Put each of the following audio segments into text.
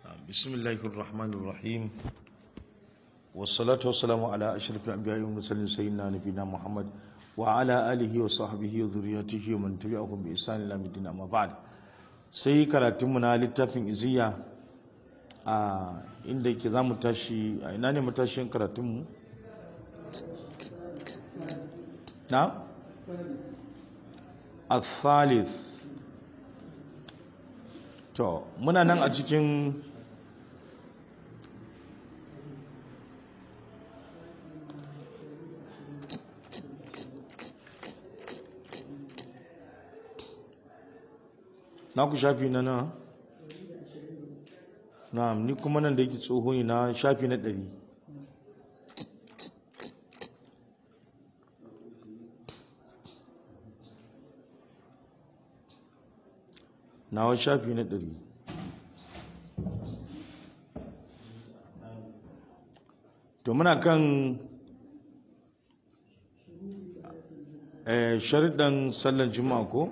بسم الله الرحمن الرحيم والصلاة والسلام على أشرف الأنبياء والمرسلين سيدنا نبينا محمد وعلى آله وصحبه وذريته ومن تبعهم بإحسان إلى الدين أما بعد sai karatunmu na littafin iziya a inda yake za mu tashi a ina ne matashin karatunmu na al-thalith to muna nan a cikin na ku shafi na na na ni kuma nan da yake tsoho ne na shafi na ɗari nawa shafi na ɗari to muna kan sharuɗan sallar juma'a ko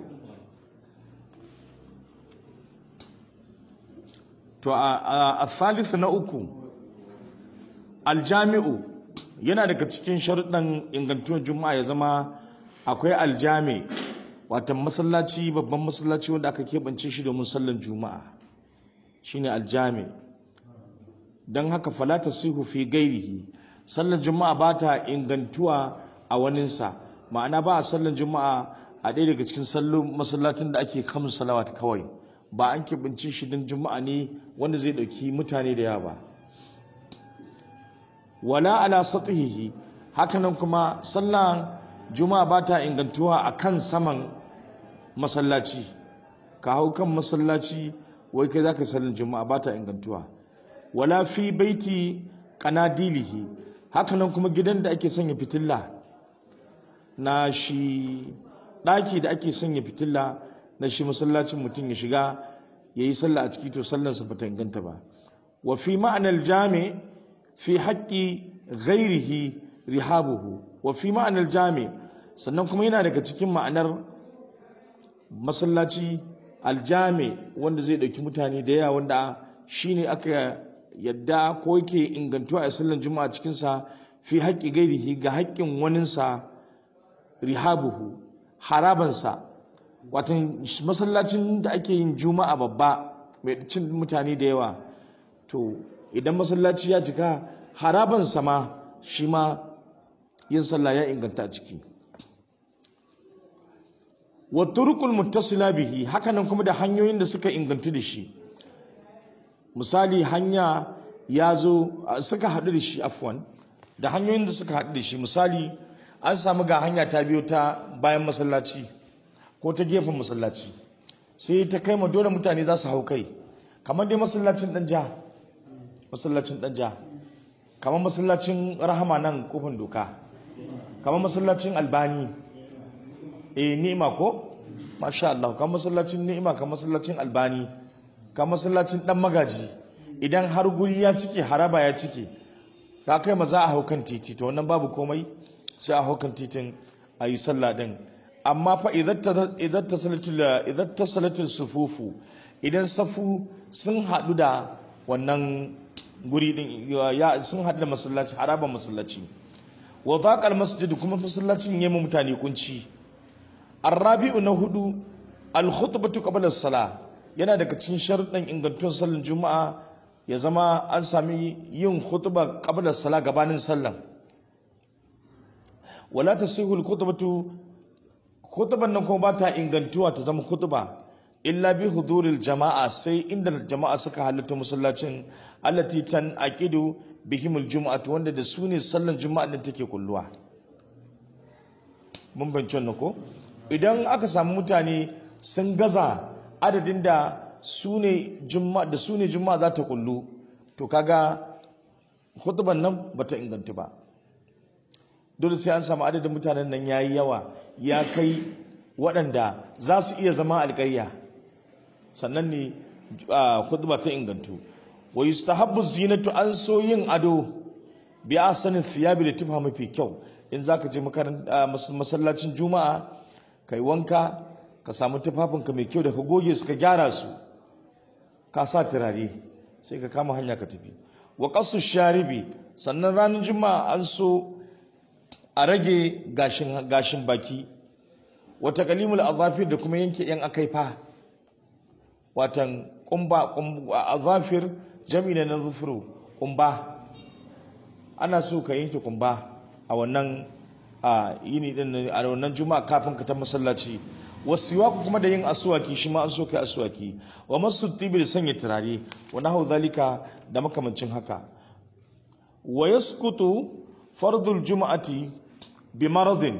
to a thalithu na uku aljami'u yana daga cikin sharuɗan ingantuwar juma'a ya zama akwai aljami watan masallaci babban masallaci wanda aka keɓance shi domin sallar juma'a shine aljami don haka falata sihu fi gairihi sallar juma'a ba ta ingantuwa a waninsa ma'ana ba a sallar juma'a a ɗaya daga cikin sallon masallacin da ake kamun salawat kawai ba an keɓance shi don juma'a ne wanda zai ɗauki mutane da yawa ba wala ala satihihi hakanan kuma sallan juma'a ba ta ingantuwa a kan saman masallaci ka hau kan masallaci wai kai za ka sallan juma'a ba ta ingantuwa wala fi baiti kanadilihi hakanan kuma gidan da ake sanya fitilla na shi ɗaki da ake sanya fitilla na shi masallacin mutum ya shiga ya yi sallah a ciki to sallansa ba ta inganta ba wa fi ma'anar jami fi haƙƙi ghairihi rihabuhu wa fi ma'anar jami sannan kuma yana daga cikin ma'anar masallaci aljami wanda zai ɗauki mutane da yawa wanda shi ne aka yadda ko yake ingantuwa a sallan juma'a cikinsa fi haƙƙi gairihi ga haƙƙin waninsa rihabuhu harabansa watan masallacin da ake yin juma'a babba mai cin mutane da yawa to idan masallaci ya cika haraban sama shi ma yin sallah ya inganta a ciki wa turqul muttasila bihi hakanan kuma da hanyoyin da suka ingantu da shi misali hanya ya zo suka haɗu da shi afwan da hanyoyin da suka haɗu da shi misali an samu ga hanya ta biyo ta bayan masallaci ko ta gefen masallaci sai ta kai ma dole mutane za su hau kai kamar dai masallacin danja masallacin danja kamar masallacin rahama nan kofin doka kamar masallacin albani eh ni'ima ko masha Allah kamar masallacin ni'ima kamar masallacin albani kamar masallacin dan magaji idan har guri ya cike haraba ya cike ka kai ma za a hau kan titi to wannan babu komai sai a hau kan titin a yi sallah din amma fa idan ta salatul sufufu idan safu sun haɗu da wannan guri din sun haɗu da masallaci haraban masallaci wa taqal masjid kuma masallacin yamma mutane kunci arrabi'u na hudu al khutbatu qabla as-salah yana daga cikin sharuɗan ingantuwar sallar juma'a ya zama an sami yin khutba qabla as-salah gabanin sallan wala tasihu al-khutbatu khutban nan kuma ba ta ingantuwa ta zama khutba illa bi huduril jama'a sai inda jama'a suka halatta masallacin allati tan aqidu bihim aljum'atu wanda da su ne sallan juma'a din take kulluwa mun bance wannan ko idan aka samu mutane sun gaza adadin da su ne juma'a da su ne juma'a za ta kullu to kaga khutban nan bata inganta ba dole sai an samu adadin mutanen nan yayi yawa ya kai waɗanda za su iya zama alƙarya sannan ne khutba ta ingantu wa yustahabbu zinatu an so yin ado bi asanin thiyabi da tufa mafi kyau in zaka je masallacin juma'a kai wanka ka samu tufafinka mai kyau da ka goge su ka gyara su ka sa turare sai ka kama hanya ka tafi wa qasu sharibi sannan ranar juma'a an so a rage gashin gashin baki wa taqlimul azafir da kuma yanke yan akaifa watan kumba azafir jami'a na zufuru kumba ana so ka yanke kumba a wannan a yini din a wannan juma'a kafin ka ta masallaci wasiwaku kuma da yin asuwaki shi ma an so kai asuwaki wa masu tibi da sanya turare wa nahu zalika da makamancin haka wa yasqutu fardul juma'ati bi maradin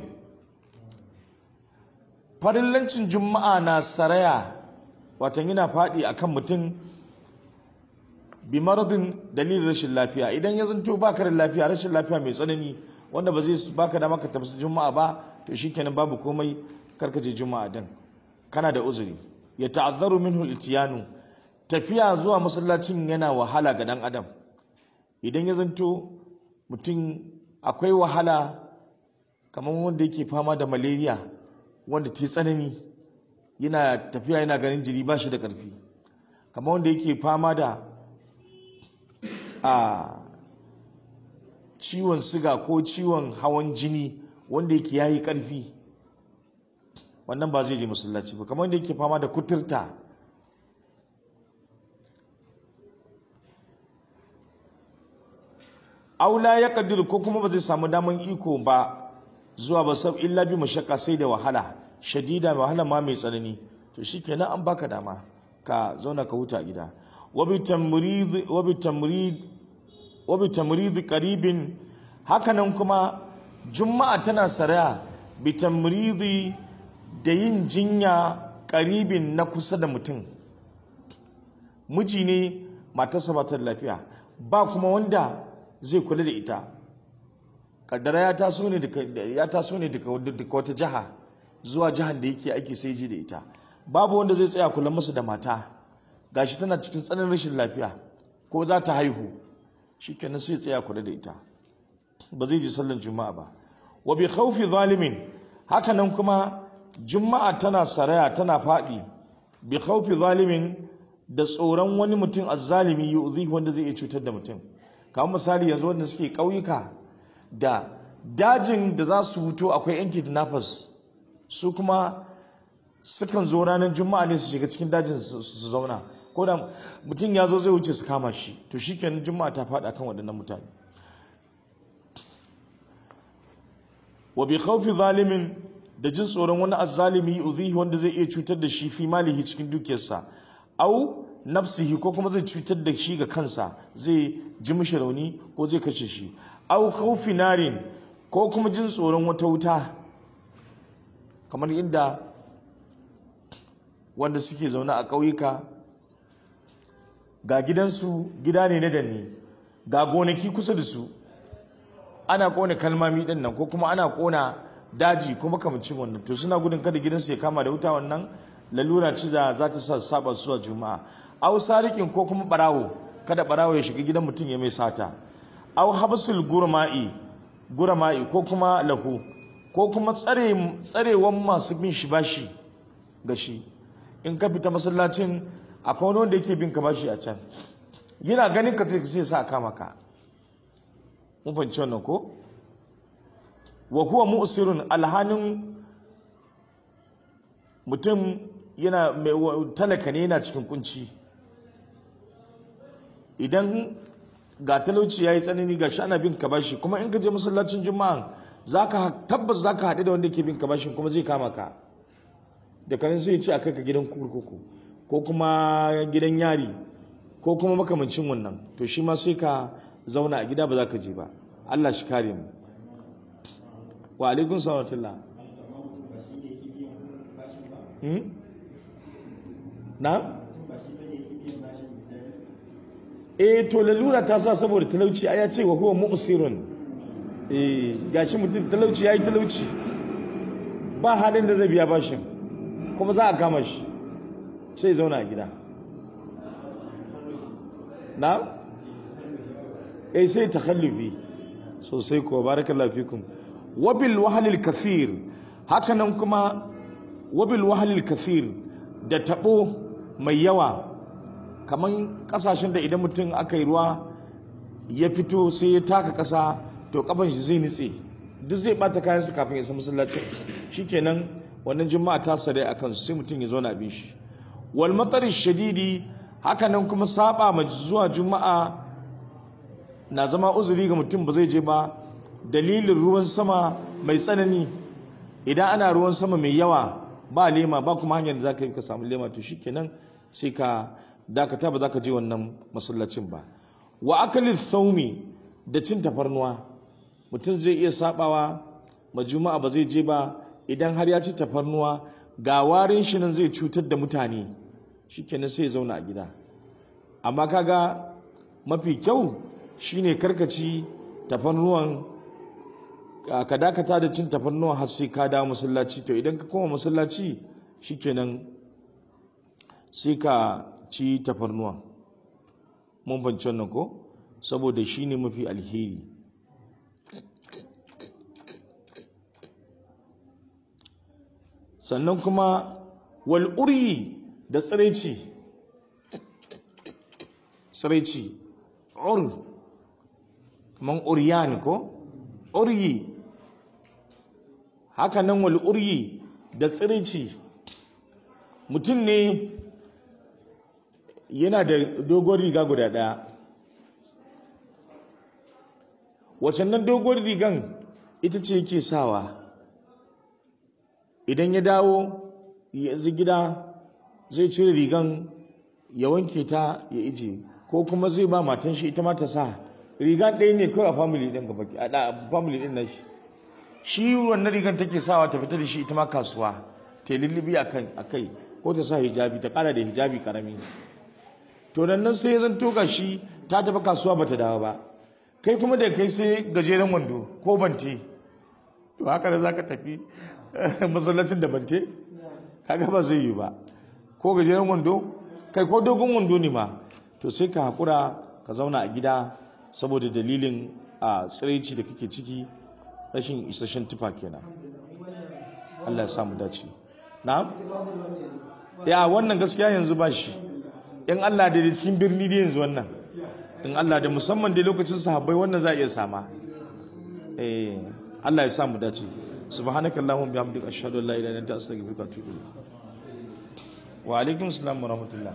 farillancin juma'a na saraya watan yana faɗi akan mutum bi maradin dalilin rashin lafiya idan ya zanto baka da lafiya rashin lafiya mai tsanani wanda ba zai baka da maka tafi juma'a ba to shikenan babu komai karka je juma'a din kana da uzuri ya ta'azzaru minhu al-ityanu tafiya zuwa masallacin yana wahala ga dan adam idan ya zanto mutum akwai wahala kamar wanda yake fama da malaria wanda ta tsanani yana tafiya yana ganin jiri ba shi da ƙarfi kamar wanda yake fama da a ciwon siga ko ciwon hawan jini wanda yake yayi ƙarfi wannan ba zai je masallaci ba kamar wanda yake fama da kuturta aula ya kaddiru ko kuma ba zai samu daman iko ba zuwa ba sab illa bi mashakka sai da wahala shadida wahala ma mai tsanani to shikenan an baka dama ka zauna ka huta gida wabi tamrid wabi tamrid wabi tamrid qaribin hakanan kuma juma'a tana saraya bi tamridi da yin jinya qaribin na kusa da mutum miji ne matarsa ba ta lafiya ba kuma wanda zai kula da ita kaddara ya taso ne daga ya taso ne daga wata jiha zuwa jihar da yake aiki sai ji da ita babu wanda zai tsaya kula masa da mata gashi tana cikin tsananin rashin lafiya ko za ta haihu shikenan sai tsaya kula da ita ba zai ji sallan juma'a ba wa bi khawfi zalimin haka nan kuma juma'a tana saraya tana faɗi bi khawfi zalimin da tsoron wani mutum azzalimi yu'zi wanda zai iya cutar da mutum kamar misali yanzu wanda suke ƙauyuka da dajin da za su huto akwai yan kidnappers su kuma sukan zo ranar juma'a ne su shiga cikin dajin su zauna ko da mutum ya zo zai wuce su kama shi to shi kenan juma'a ta faɗa kan waɗannan mutane wa bi khawfi zalimin da jin tsoron wani azzalimi uzihi wanda zai iya cutar da shi fi malihi cikin dukiyarsa au nafsihi ko kuma zai cutar da shi ga kansa zai ji mishi rauni ko zai kashe shi au khawfi narin ko kuma jin tsoron wata wuta kamar inda wanda suke zaune a ƙauyuka ga gidansu gida ne na danne ga gonaki kusa da su ana kona kalmami din nan ko kuma ana kona daji ko makamancin wannan to suna gudun kada gidansu ya kama da wuta wannan lalura ce da za ta sa saba zuwa juma'a au sarikin ko kuma barawo kada barawo ya shiga gidan mutum ya mai sata au habsul gurma'i gurma'i ko kuma lahu ko kuma tsare tsarewan masu bin shi bashi ga shi in ka fita masallacin akwai wani wanda yake bin ka bashi a can yana ganin ka sai sa kama ka mun fahimci wannan ko wa huwa mu'sirun alhanin mutum yana talaka ne yana cikin kunci idan ga talauci ya yi tsanani ga ana bin ka bashi kuma in ka je masallacin juma'a zaka tabbas zaka haɗu da wanda ke bin ka bashin kuma zai kama ka da kanin sai ya ce a kai ka gidan kurkuku ko kuma gidan yari ko kuma makamancin wannan to shi ma sai ka zauna a gida ba za ka je ba Allah shi kare mu wa alaikun salatullah na? eh to lalura ta sa saboda talauci ya ce wa huwa mu'sirun eh gashi mutum talauci yayi talauci ba halin da zai biya bashin kuma za a kama shi sai zauna a gida na? eh sai takhallufi sosai ko barakallahu fikum wabil wahalil kathir hakanan kuma wabil wahalil kathir da tabo mai yawa kamar kasashen da idan mutum aka yi ruwa ya fito sai ya taka kasa to kafan shi zai nitse duk zai bata kayan su kafin ya isa masallacin shikenan wannan juma'a ta sare a kansu sai mutum ya zauna bin shi wal matari shadidi haka nan kuma saba ma zuwa juma'a na zama uzuri ga mutum ba zai je ba dalilin ruwan sama mai tsanani idan ana ruwan sama mai yawa ba lema ba kuma hanyar da za ka yi ka samu lema to shikenan sai ka dakata ba za ka je wannan masallacin ba wa akalin saumi da cin tafarnuwa mutum zai iya sabawa ma juma'a ba zai je ba idan har ya ci tafarnuwa ga warin shi nan zai cutar da mutane shikenan sai ya zauna a gida amma kaga mafi kyau shine karkaci tafarnuwan ka dakata da cin tafarnuwan har sai ka dawo masallaci to idan ka koma masallaci shikenan sai ka ci tafarnuwan mun fahimci wannan ko saboda shine mafi alheri sannan kuma wal'uryi da tsiraici tsiraici ur man uryan ko uryi haka nan wal'uryi da tsiraici mutum ne yana da dogon riga guda ɗaya wacannan dogon rigan ita ce yake sawa idan ya dawo yanzu gida zai cire rigan ya wanke ta ya ije ko kuma zai ba matan shi ita ma ta sa rigan ɗaya ne kawai a family ɗin gaba a family ɗin nashi shi wannan rigan take sawa ta fita da shi ita ma kasuwa ta yi lullubi a kai ko ta sa hijabi ta ƙara da hijabi ƙarami to nan nan sai ya zanto ga shi ta tafi kasuwa ba ta dawo ba kai kuma da kai sai gajeren wando ko bante to haka da za ka tafi masallacin da bante kaga ba zai yi ba ko gajeren wando kai ko dogon wando ne ma to sai ka haƙura ka zauna a gida saboda dalilin a tsiraici da kake ciki rashin isasshen tufa kenan Allah ya samu dace na ya wannan gaskiya yanzu ba shi in Allah da cikin birni da yanzu wannan in Allah da musamman da lokacin sahabbai wannan za a iya sama eh Allah ya samu dace subhanaka allahumma bihamdika ashhadu an la ilaha illa anta astaghfiruka wa atubu ilayk wa alaikum assalam wa rahmatullah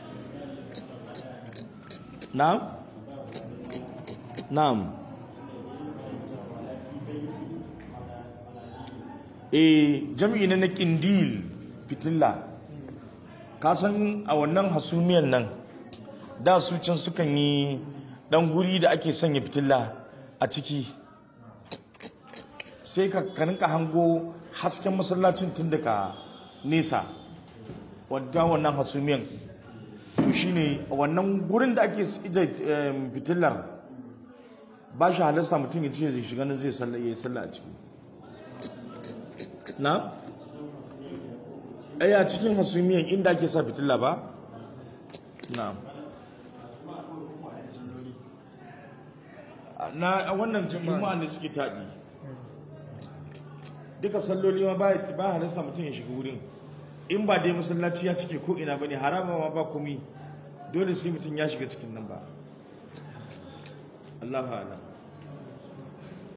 na'am na'am eh jam'i na kindil fitilla ka san a wannan hasumiyan nan da su can sukan yi dan guri da ake sanya fitilla a ciki sai ka rinka hango hasken masallacin tun daga nesa wadda wannan hasumiyan to shine wannan gurin da ake ije fitillar ba shi halasta mutum ya ce zai shiga nan zai yi sallah a ciki na? a cikin hasumiyan inda ake sa fitilla ba? na na wannan juma'a ne suke taɗi duka salloli ma ba ba halasta mutum ya shiga wurin in ba dai masallaci ya cike ko ina bane harama ma ba komi dole sai mutum ya shiga cikin nan ba Allahu a'lam